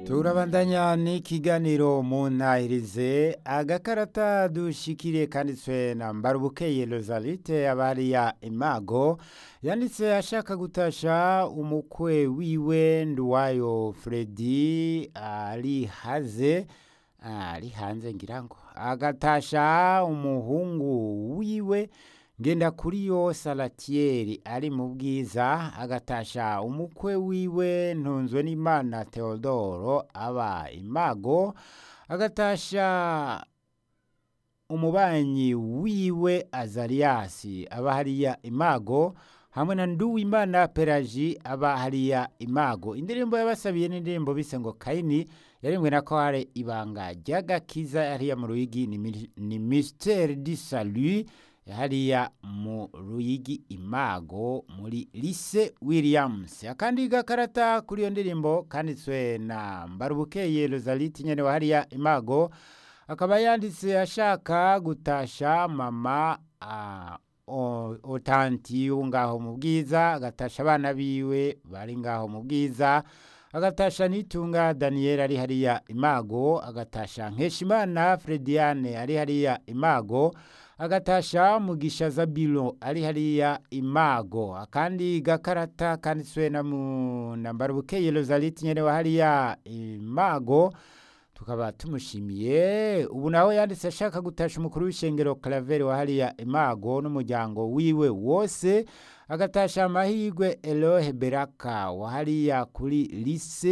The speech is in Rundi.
turabandanya n'ikiganiro mu ntahirize agakarata dushikiriye kanditswe na mbarubukeye rozalite abariya imago yanditse ashaka gutasha umukwe wiwe nduwayo fredi ari haze ari hanze ngira ngo agatasha umuhungu wiwe ngenda kuri yo salatieri ari mu bwiza agatasha umukwe wiwe ntunzwe n'imana theodoro aba imago agatasha umubanyi wiwe azariyasi aba hariya imago hamwe na nduwimana pelaji aba hariya imago indirimbo yabasabiye n'indirimbo bise ngo kayini yarimwe na kware ibanga ry'agakiza hariya mu ruyigi ni, mi- ni mystère du salut hariya mu ruyigi imago muri lise williams akandi gakarata kuri iyo ndirimbo kanditswe na mbarubukeye rosalite nyene wa hariya imago akaba yanditse ashaka gutasha mama ah, o- otanti wo ngaho mu bwiza agatasha abana biwe bari ngaho mu bwiza agatasha nitunga daniel ari hariya imago agatasha nkeshimana frediane ari hariya imago agatasha mugisha zabilo ari hariya imago akandi gakarata kanditswe na mu na mbarubukeye rosalite nyene wa hariya imago tukaba tumushimiye ubu nawe yanditse ashaka gutasha umukuru w'ishengero Claver wa hariya imago n'umuryango wiwe wose agatasha amahirwe Elohe Beraka wa hariya kuri lise